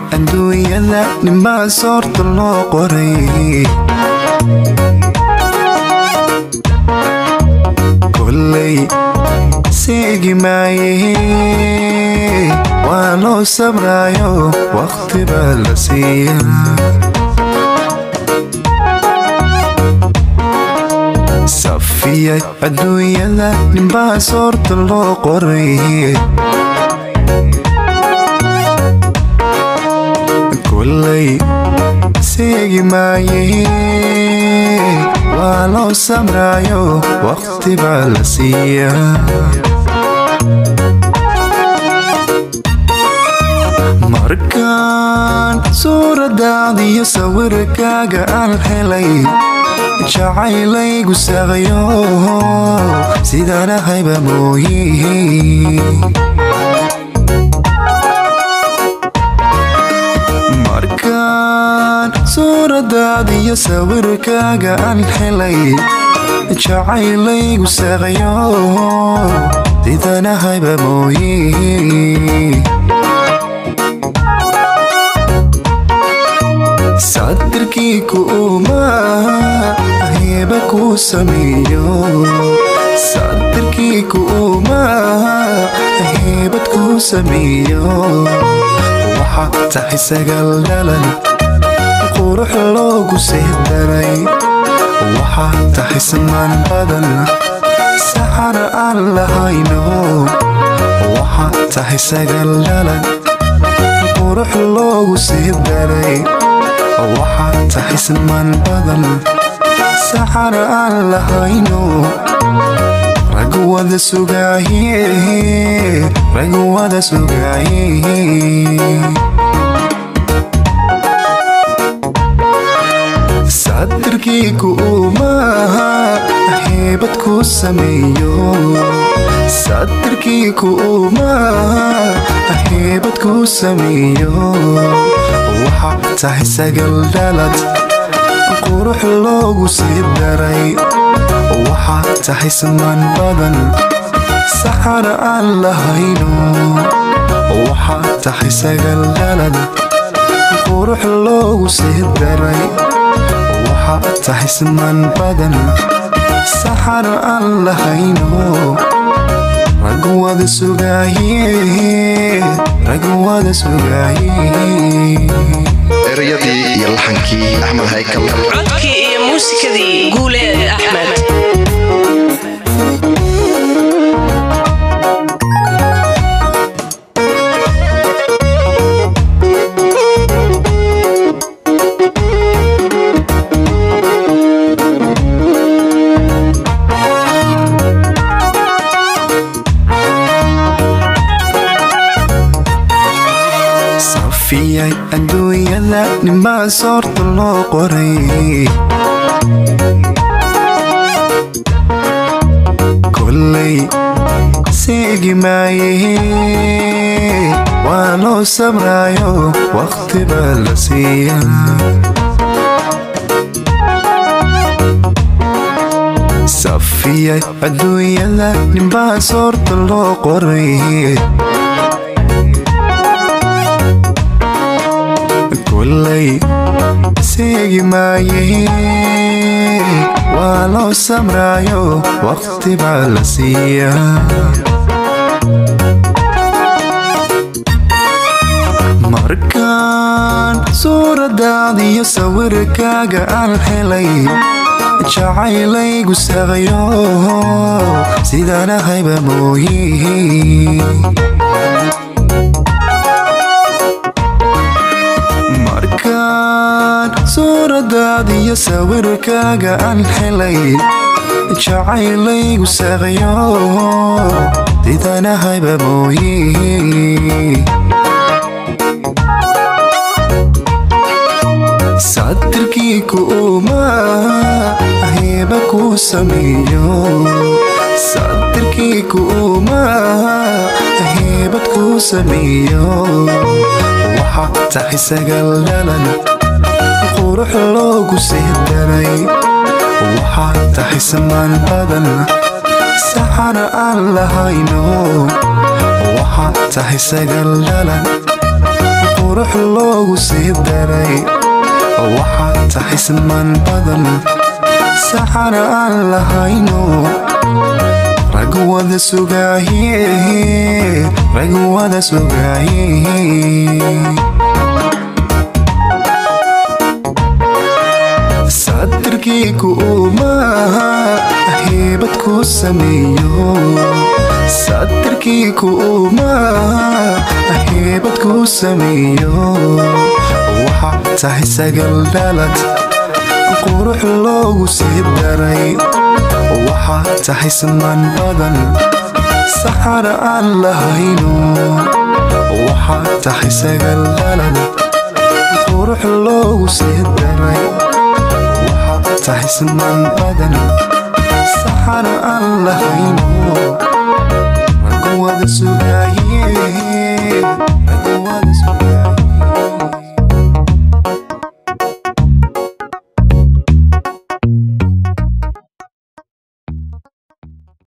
adduunyada ninbaa soorta loo qoray koley seegi maaye waa loo sabraayo waqti baa la siiya safiya adduunyada ninbaa soorta loo qoray koley seegi maaye waa loo samraayo waqti baa la siiya markaan suuradaadiyo sawirkaaga aan helay jacaylaygu saqayo sidaan ahayba mooye markaan suuradaadiyo sawirkaaga aan helay jacaylaygu saqayo sidaan ahayba mooye sadirkii kuuma heeba kuu sameeyo sadirkii kuuma heebad kuu sameeyo waxaa tahay sagaal dhalan qurux loogu seedaray waxaa tahay samaan badan saxar aan lahayno waxaa tahay sagaal dhalan qurux loogu seedaray waxaa tahay samaan badan saxar aan lahayno rag wada sugaaye rag wada sugaaye sadirkii kuuma heebad kuu sameeyo sadirkii kuuma heebad kuu sameeyo waxaa tahay sagal dhalad qurux loogu sii daray waxaa tahay samaan badan saxar aan lahayno waxaa tahay sagal dhalad qurux loogu sii daray waxaa tahay samaan badan saxar aan lahayno rag wada sugaaye rag wada sugaaye erayadii iyo laxankii axmed haykal codkii iyo muusikadii guuleed axmed safiyay adduunyada ninbaa soorta loo qoray koley seegi maaye waa loo sabraayo waqti baa la siiya safiyay adduunyada ninbaa soorta loo qoray koley seegi maaye waa loo samraayo waqti baa la siiya markaan suuradaadiyo sawirkaaga aan helay jacaylaygu saqayo sidaan ahayba mooye markaan suuradaadiyo sawirkaaga aan helay jacaylaygu saqayo sidaan ahayba mooye sadirkii kuuma heeba kuu sameeyo sadirkii kuuma heebad kuu sameeyo waxaa tahay sagaal dhalan qurux loogu sii daray waxaa tahay samaan badan saxar aan lahayno waxaa tahay sagaal dhalan qurux loogu sii daray waxaad tahay siman badan saxana aan lahayno rag wada sugaaye rag wada sugaaye sadirkii ku uumaa heebad ku sameeyo sadirkii ku uumaa heebad ku sameeyo waxaa tahay sagal dhalad qurux loogu sii daray waxaa tahay siman badan saxana aan lahayno waxaa tahay sagal dhalad qurux loogu sii daray waxaa tahay siman badan